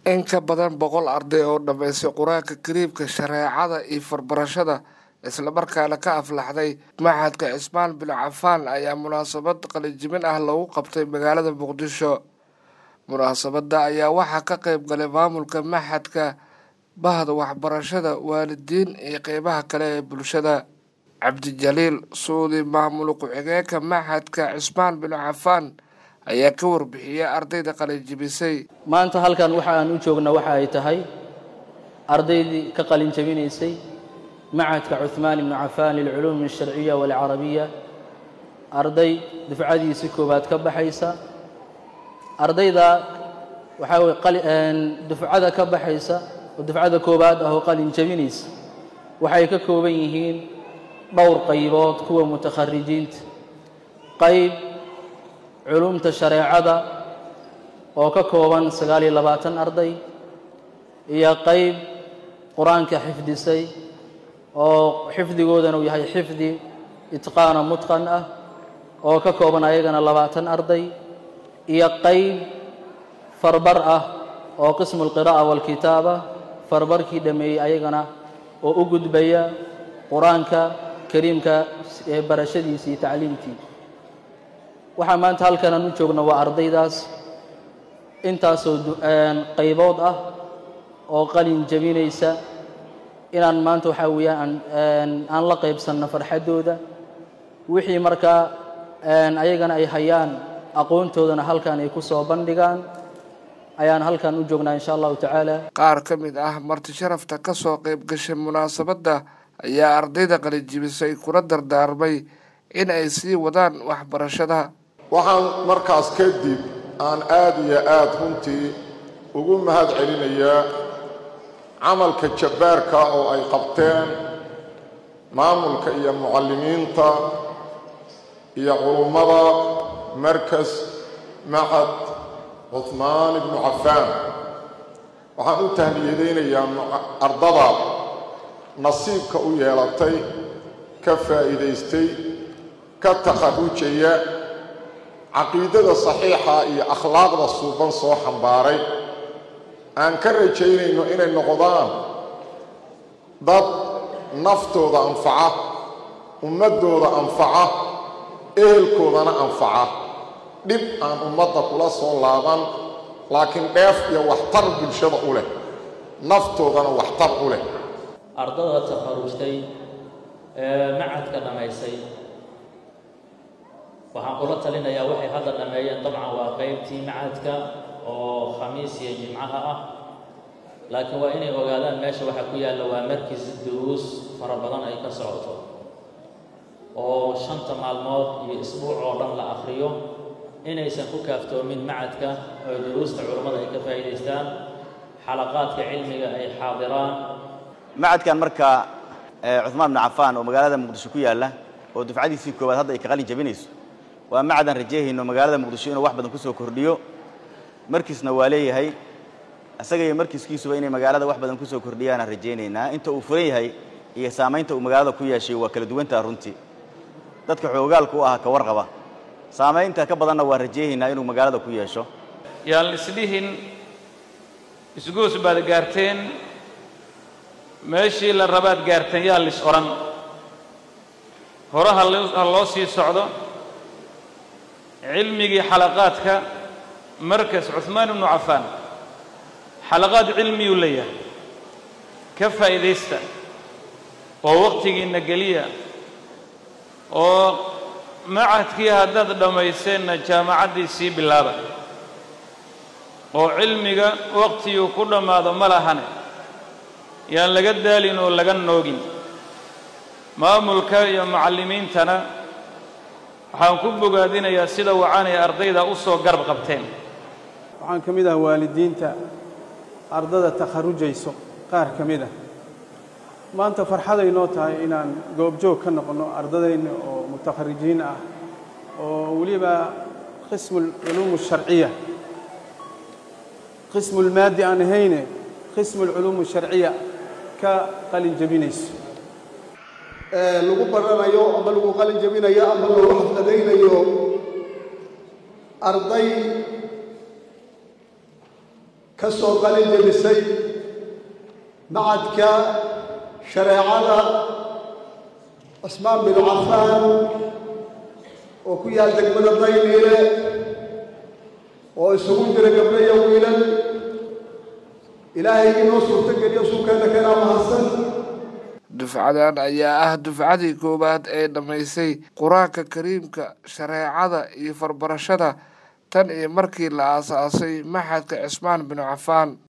in ka badan boqol arday oo dhammaystay qur-aanka kariimka shareecada iyo farbarashada islamarkaana ka aflaxday maxadka cismaan bin cafaan ayaa munaasabad qalinjibin ah lagu qabtay magaalada muqdisho munaasabada ayaa waxaa ka qeyb galay maamulka maxadka bahda waxbarashada waalidiin iyo qeybaha kale ee bulshada cabdijaliil suudi maamul ku-xigeenka maxadka cismaan bin cafaan ayaa ka warbixiyay ardayda qalinjibisay maanta halkan waxa aan u joogna waxa ay tahay ardaydii ka qalin jabinaysay macadka cuhmaan ibnu cafaan lilculuum alsharciya walcarabiya arday dufcadiisii koowaad ka baxaysa ardayda waxaa weye dufcada ka baxaysa oo dufcada koowaad ah oo qalin jabinaysa waxay ka kooban yihiin dhowr qaybood kuwa mutakharijiinta qayb culumta shareecada oo ka kooban sagaal iyo labaatan arday iyo qayb qur-aanka xifdisay oo xifdigoodana uu yahay xifdi itqaana mutqan ah oo ka kooban ayagana labaatan arday iyo qayb farbar ah oo qismu alqiraa'a waalkitaaba farbarkii dhammeeyey ayagana oo u gudbaya qur-aanka kariimka ee barashadiisii iyo tacliimtii waxaa maanta halkanaan u joogna waa ardaydaas intaasoo qaybood ah oo qalin jabinaysa inaan maanta waxaa weeyaan aan la qaybsanno farxaddooda wixii markaa ayagana ay hayaan aqoontoodana halkan ay ku soo bandhigaan ayaan halkan u joognaa insha allahu tacaala qaar ka mid ah marti sharafta ka soo qayb gashay munaasabadda ayaa ardayda qalinjibisay kula dardaarmay in ay sii wadaan waxbarashada waxaan markaas kadib aan aad iyo aad runtii ugu mahad celinayaa camalka jabbaarka oo ay qabteen maamulka iyo mucallimiinta iyo culummada markas maxad cuhmaan ibnu cafaan waxaan u tahniyadaynayaa ardada nasiibka u yeelatay ka faa'iidaystay ka takharrujaya caqiidada saxiixa iyo akhlaaqda suuban soo xambaaray aan ka rajaynayno inay noqdaan dad naftooda anfaca ummaddooda anfaca ehelkoodana anfaca dhib aan ummadda kula soo laaban laakiin dheef iyo waxtar bulshada u leh naftoodana waxtar u leh ardada takharujtay ee macadka dhammaysay waxaan kula talinayaa waxay hadda dhammeeyeen dabcan waa qaybtii macadka oo khamiis iyo jimcaha ah laakiin waa inay ogaadaan meesha waxaa ku yaalla waa markis duruus fara badan ay ka socoto oo shanta maalmood iyo isbuuc oo dhan la akhriyo inaysan ku kaaftoomin macadka oo duruusta culummada ay ka faa'iidaystaan xalaqaadka cilmiga ay xaadiraan macadkan marka cuhmaan bnu cafaan oo magaalada muqdisho ku yaalla oo dufcadiisii koowaad hadda ay ka qalin jabinayso waa macadaan rajeehayno magaalada muqdisho inuu wax badan ku soo kordhiyo markiisna waa leeyahay isaga iyo markiiskiisuba inay magaalada wax badan ku soo kordhiyaanaan rajaynaynaa inta uu furan yahay iyo saamaynta uu magaalada ku yeeshay waa kala duwantaha runtii dadka xoogaalka u ahaa ka warqaba saamaynta ka badanna waa rajaynaynaa inuu magaalada ku yeesho yaan isdhihin isgoos baad gaarteen meeshii la rabaad gaarteen yaa lis odhan hore ha loo sii socdo cilmigii xalaqaadka markas cuhmaan ibnu cafaan xalaqaad cilmiyuu leeyahay ka faa'iidaysta oo wakhtigiinna geliya oo macadkii haddaad dhammayseenna jaamacaddii sii bilaaba oo cilmiga wakhtiguu ku dhammaado ma lahane yaan laga daalin oo laga noogin maamulka iyo mucallimiintana waxaan ku bogaadinayaa sida wacanay ardayda u soo garab qabteen waxaan ka mid ah waalidiinta ardada takharujayso qaar ka mid ah maanta farxaday noo tahay inaan goobjoog ka noqonno ardadayna oo mutakharijiin ah oo weliba qismu alculuum alsharciya qismu lmaadi aan ahayne qismu alculuum alsharciya ka qalin jabinayso lagu baranayo ama lagu qalin jabinayo ama lagu xafladaynayo arday ka soo qalin jebisay macadka shareecada cismaan binu cafaan oo ku yaal degmada dayniile oo isugu jira gabdho iyo wiilal ilaahay inoo suurto geliyo suukeena kanaa mahadsan dufcadan ayaa ah dufcadii koowaad ee dhammaysay qur-aanka kariimka shareecada iyo farbarashada tan iyo markii la aasaasay maxadka cismaan binu cafaan